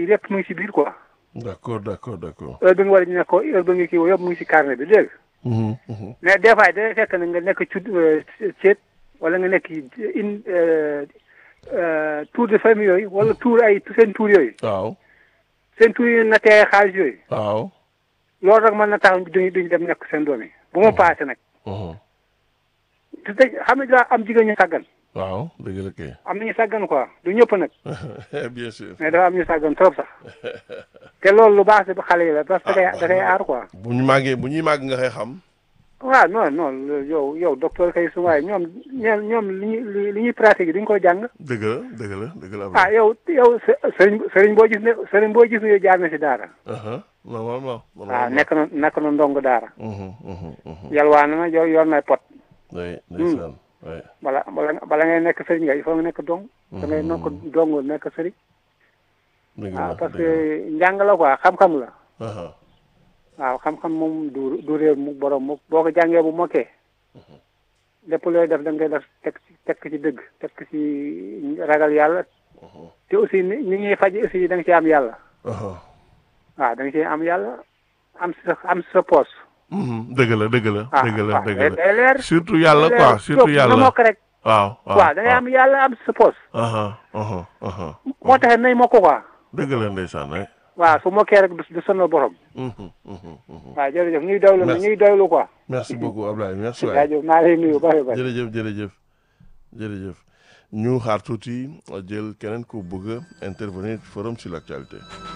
yi lépp mu ngi si biir quoi d'accord d'accord d'accord. heure bi nga war a nekk ko heure bi nga kii woo yëpp mu ngi si carnet bi dégg nga Mhm, mhm. mais des fois day fekk na nga nekk ci ceet wala nga nekk in tour de famille yooyu wala tour ay seen tour yooyu waaw seen tour yi na tee xaalis yooyu waaw. loolu rek mën na tax duñu duñu dem nekk seen doom yi bu ma paase nag Mhm. te tey xam nga daa am jigéen ñu sàggan waaw dëgg la kay. am nañu sàggan quoi du ñëpp nag bien sûr. mais dafa am ñu sàggan trop sax te loolu lu baax si xale yi la parce que da koy aar quoi bu ñu màggee bu ñuy màgg nga koy xam. waaw non non yow yow docteur kay su waaye ñoom ñoom ñoom li ñuy li ñuy pratique yi duñ ko jàng dëgg la dëgg la dëgg la. ah yow yow sëriñ sëriñ boo gis ne sëriñ boo gis ne jaar na si daara Aha, normalement. waaw nekk na nekk na ndong daara Mhm, mhm, mhm. yalwaan na yor yor na pot oui ndeysaan. oui. bala bala bala ngay nekk sëriñ nga il faut nga nekk dong da ngay nekk dong nekk sëriñ dëgg la waaw parce dëgg que njàng la quoi xam-xam la la. Aha. waaw xam-xam moom du du réer mu borom mu boo ko jàngee bu mokkee lépp looy def da ngay def teg ci teg ci dëgg teg ci ragal yàlla te aussi ni ni ñuy faj aussi da nga ci am yàlla Aha. waaw da nga ci am yàlla am sa am sa poos Mhm, dëgg la dëgg la. ah dëgg la waaw dëgg day la. day leer surtout yàlla day quoi leer. surtout nga yàlla. mokk rek waaw waaw waaw da ngay am yàlla am sa poos aha aha aha. moo tax nay mokk quoi dëgg la ndeysaan ay. waaw su mokkee rek du du sonal borom Mhm, mhm, mhm. waaw jërëjëf ñuy dawlu na Merci. ñuy dawlu quoi merci beaucoup Ablaye merci waay. jaajëf naa lay nuyu bari bari jërëjëf jërëjëf jërëjëf ñu xaar tuuti jël keneen ku bëgg a intervenir forum sur l'actualité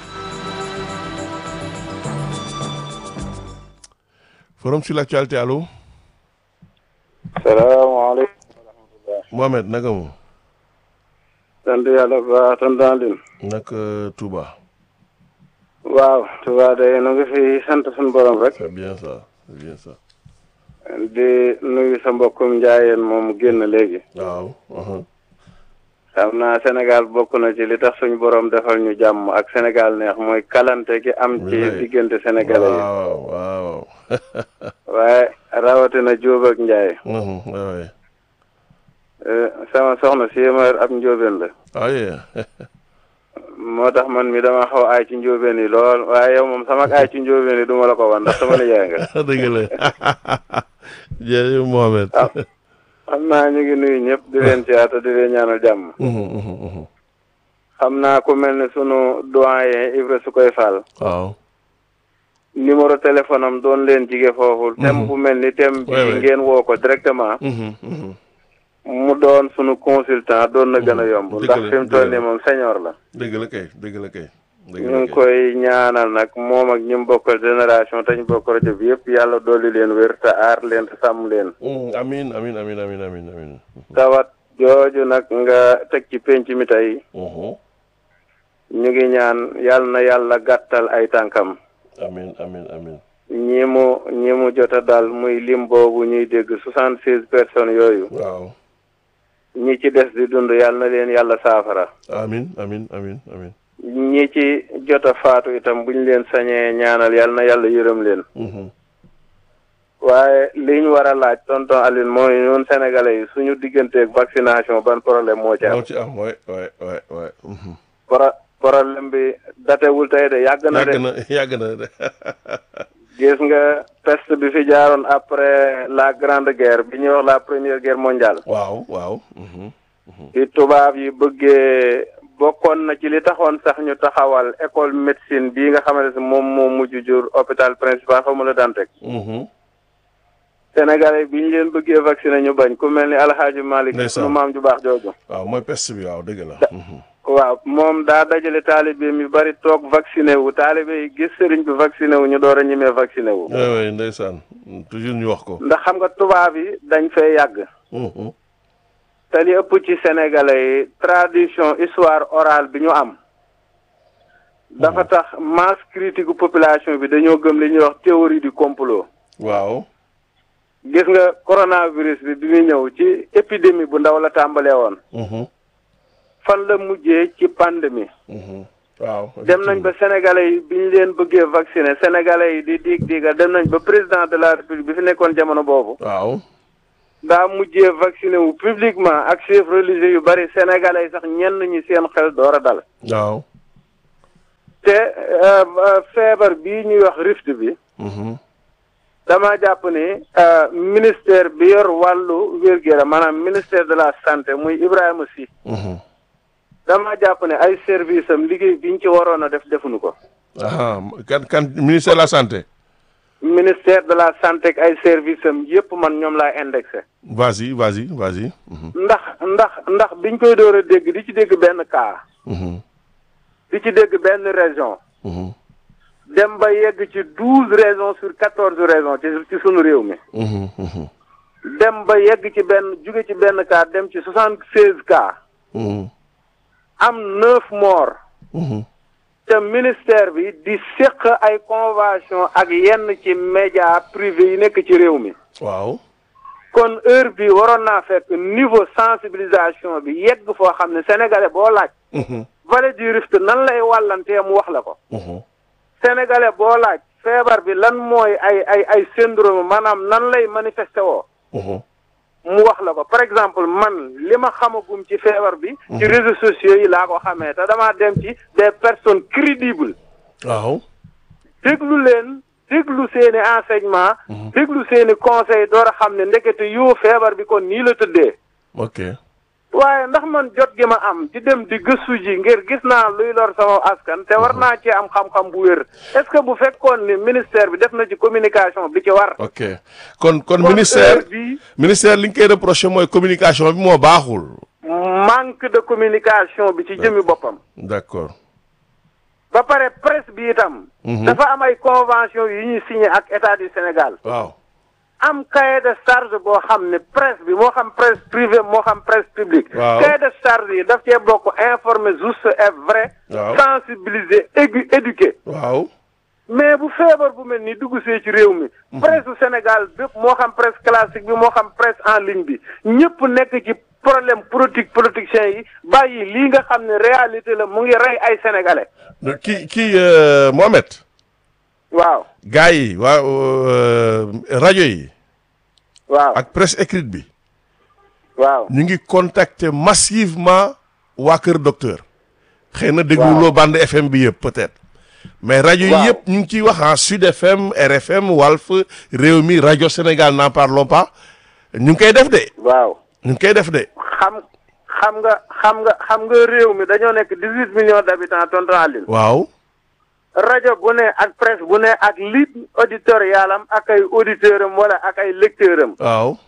forum sur l'actualité allo salaamaaleykum Mohamed naka mu sant yàlla bu baax tonton Alioune naka Touba waaw Touba day nu ngi fi sant suñu borom rek c'est bien ça c'est bien ça di nuyu sa mbokkum njaayeen moom génn léegi waaw aha. xam naa Sénégal bokk na ci li tax suñu borom defal ñu jàmm ak Sénégal neex mooy kalante gi am ci Oui. diggante sénégalais yi waaw waaw waaye rawatina Jóob ak Njaay Mhm, ouais, ouais. Eh, sama soxna si ma ab njóobeen la ah yeah. moo tax man mi dama xaw aay ci njóobeen yi lool waaye yow moom sama aay ci njóobeen yi du ma la ko wan ndax sama nijaay nga dëgg la jërëjëf Mohamed Ah. xam naa ñu ngi nuyu ñëpp di leen ciyaata di leen ñaanal jàmm Mhm, mhm, mhm. xam naa ku mel ne sunu doyen Ibra su koy faal waaw numéro téléphone am doon leen jige foofu thème bu mel ni thème bi Ouais, ouais. ngeen woo ko directement Mhm, mhm. mu doon sunu consultant doon na gën a yomb Dëgg ndax la, fi mu toll dëgg la. nii moom senior la dëgg la kay dëgg la kay dëgg ñu la ngi kay koy ñaanal nag moom ak ñu bokkal génération te ñu bokk rajo bi yëpp yàlla dolli leen wér te aar leen te sàmm leen Mm, amin amin amin amin amin amin tawat jooju nag nga teg ci penc mi tey Mhm. ñu ngi ñaan yàlla na yàlla gàttal ay tànkam amin amin amin ñi mu ñi mu jot a dal muy lim boobu ñuy dégg soixante seize personnes yooyu waaw ñi ci des di dund yàlla na leen yàlla saafara amin amin amin amin ñi ci jot a faatu itam buñ leen sañee ñaanal yàlla na yàlla yërëm leen Mhm. waaye li ñu war a laaj tonton Aline mooy ñun sénégalais yi suñu digganteeg vaccination ban problème moo ci am moo ci am waay waay waay waay Mhm. pro problème bi datewul tey de yàgg na yàgg de na yàgg na de gis nga peste bi fi jaaroon après la grande guerre bi ñuy wax la première guerre mondiale waaw waaw Mhm. ci tubaab yi bëggee bokkoon na ci li taxoon sax ñu taxawal école médecine bii nga xamante ne moom moo mujj jur hôpital principal xaw ma la daan teg Mhm. sénégalais bi ñu leen bëggee vacciner ñu bañ ku mel ni alxaaji Malick Ndeysaan. sunu maam ju baax jooju waaw mooy peste bi waaw dëgg la Mhm. waaw moom daa dajale taalibe mi bari toog vacciné wu taalibe yi gis sëriñ bi vacciné wu ñu door a ñemee vacciné wu waay waay ndeysaan toujours ñu wax ko ndax xam nga tubaab yi dañ fee yàgg Mhm. te li ëpp ci sénégalais yi tradition histoire orale bi ñu am dafa tax masse critique population bi dañoo gëm li ñuy wax théorie du complot waaw gis nga coronavirus bi bi muy ñëw ci épidémie bu ndaw la tàmbalee woon Mhm. fan la mujjee ci pandémie Mhm. waaw dem nañ ba sénégalais yi bi ñu leen bëggee vacciner sénégalais yi di diig diiga dem nañ ba président de la république bi fi nekkoon jamono boobu waaw daa mujjee vacciné wu publiquement ak chef religieux yu bari sénégalais yi sax ñenn ñi seen xel door a dal waaw te euh, euh, feebar bii ñuy wax rift bi Mhm. dama jàpp ni euh, ministère bi yor wàllu wér-gu-yaram maanaam ministère de la santé muy Ibrahima Sy Mhm. dama jàpp ne ay service am liggéey biñ ci waroon a def defuñu ko ah kan kan ministère de la santé. ministère de la santé ak ay service am yépp man ñoom laa indexé vas-y vas-y vas-y. Mhm. ndax ndax ndax biñ koy door a dégg di ci dégg benn cas Mhm. di ci dégg benn région Mhm. dem ba yegg ci douze régions sur quatorze régions ci ci sunu réew mi Mhm. Mhm. dem ba yegg ci benn jóge ci benn cas dem ci soixante seize cas Mhm. am neuf morts Mhm. te ministère bi di séq ay convention ak yenn ci média privé yi nekk ci réew mi waaw. kon heure bi waroon naa fekk niveau sensibilisation bi yegg foo xam ne sénégalais boo laaj Mhm. vallée du Rift nan lay wàllantee mu wax la ko Mhm. sénégalais boo laaj feebar bi lan mooy ay ay ay syndrome maanaam nan lay manifesté woo Mhm. mu wax la ko par exemple man li ma xamagum ci feebar bi ci réseaux sociaux yi laa ko xamee te damaa dem ci des personnes crédibles waaw. déglu leen déglu seeni enseignement déglu seeni conseil door a xam ne ndekete yoo feebar bi kon nii la tëddee ok. waaye ndax man jot gi ma am di dem di gëstu ji ngir gis naa luy lor sama askan te war naa ci am xam-xam bu wér est-ce que bu fekkoon ni ministère bi def na ci communication bi ci war ok kon kon kon ministère heure bi ministère li nga koy reproché mooy communication bi moo baaxul. manque de communication bi ci jëmi boppam d'accord. ba pare presse bi itam dafa am ay convention yu ñuy signé ak état du Sénégal waaw. am cahier de charge boo xam ne presse bi moo xam presse privée moo xam presse publique Waaw. cahier de charge yi daf cee bokk informer juste et vrai Waaw. sensibiliser égu éduquer waaw. mais bu feebar bu mel ni dugg see ci réew mi presse du Sénégal bépp moo xam presse classique bi moo xam presse en ligne bi ñëpp nekk ci problème politique politiciens yi bàyyi lii nga xam ne réalité la mu ngi rey ay sénégalais kii kii euh, Mohamed. waaw gars yi waa euh, rajo yi waaw ak presse écrite bi waaw ñu ngi contacter massivement waa Kër Docteur. xëy na dégluloo bande FM bi yëpp peut-être. mais rajo yi Waaw. yëpp ñu ngi ciy wax ah Sud FM RFM Walf Rewmi rajo Sénégal n'en parlons pas ñu ngi koy def de waaw ñu ngi koy def de. xam xam nga xam nga xam nga réew mi dañoo nekk dix huit millions d' habitants tonton Aline waaw. rajo bu ne ak presse bu ne ak ligne auditoriale am ak ay auditeurs am wala ak ay lecteurs am waaw.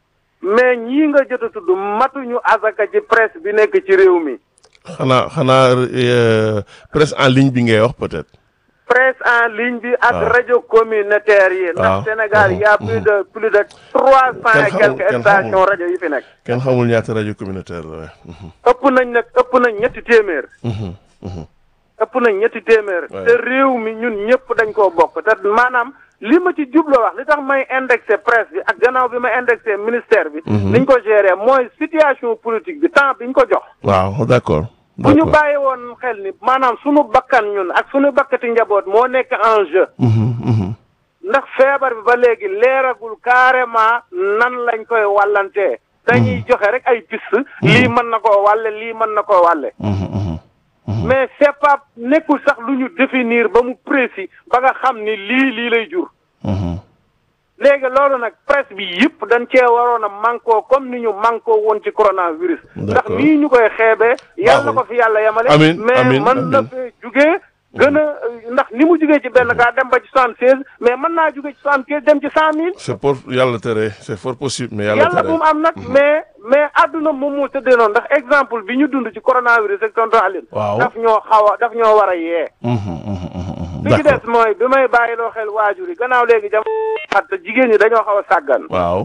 mais ñii nga jot a tudd matuñu azaka ci presse bi nekk ci réew mi xanaa xanaa euh, presse en ligne bi ngay wax peut-être. presse en ligne bi ak waaw. rajo communautaire yi waaw. ndax Sénégal y a Mhm. plus de plus de trois cent et Kenn xamul- quelques kenn stations xamul. rajo yi fi nekk kenn xamul ñaata rajo communautaire la waaye. Mhm, ëpp nañ nag ëpp nañ ñetti téeméer mhm, mhm. ëpp nañ ñetti téeméer Ouais. te réew mi ñun ñëpp dañ koo bokk te maanaam li ma ci jublo wax li tax may indexé presse bi ak gannaaw bi ma indexé ministère bi niñ ko géré mooy situation politique bi temps biñ ko jox waaw d'accord. bu ñu d'accord. bàyyi woon xel ni maanaam sunu bakkan ñun ak sunu bakkati njaboot moo nekk en jeu Mhm, mhm. ndax feebar bi ba léegi leeragul carrément nan lañ koy wàllantee dañuy joxe rek ay piste lii mën na koo wàlle lii mën na koo wàlle Mhm, mhm. mais c'est pas nekkul sax lu ñu définir ba mu précis ba nga xam ni lii lii lay jur Mhm. léegi loolu nag presse bi yëpp dañ cee waroon a mànkoo comme ni ñu mànkoo woon ci coronavirus ndax D'accord. nii ñu koy xeebee yàlla na Baaxul. ko fi yàlla yemale Amiin, mais amiin, mën na amiin. fee jugee gën a ndax ni mu jugee ci benn cas dem ba ci soixante seize mais mën naa jugee ci soixante quinze dem ci cent mille c'est pour yàlla tere c'est fort possible mais yàlla yàlla tere. bu mu am nag mais mais àdduna moom moo tëddee noonu ndax exemple bi ñu dund ci coronavirus ak tonton Aline Waaw. daf ñoo xaw a daf ñoo war a yee Mhm, mhm, mhm, mhm. bi ci d'accord des mooy bi may bàyyiloo xel waajur yi gannaaw léegi jam xat jigéen ñi dañoo xaw a sàggan waaw.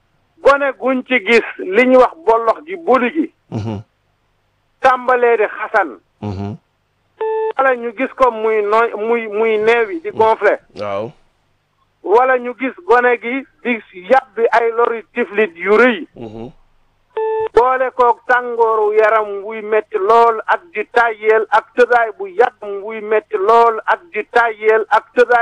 gone guñ ci gis li ñuy wax bollox ji boli gi Mhm, tàmbalee di xasan mhm. wala ñu gis ko muy nooy muy muy neewi di gonflé waaw. wala ñu gis gone gi di yàbbi ay lori tiflit yu rëy Mhm. boole koog tàngooru yaram wuy metti lool ak di tàyyeel ak tëdaay bu yàgg wuy metti lool ak di tàyyeel ak tëdaay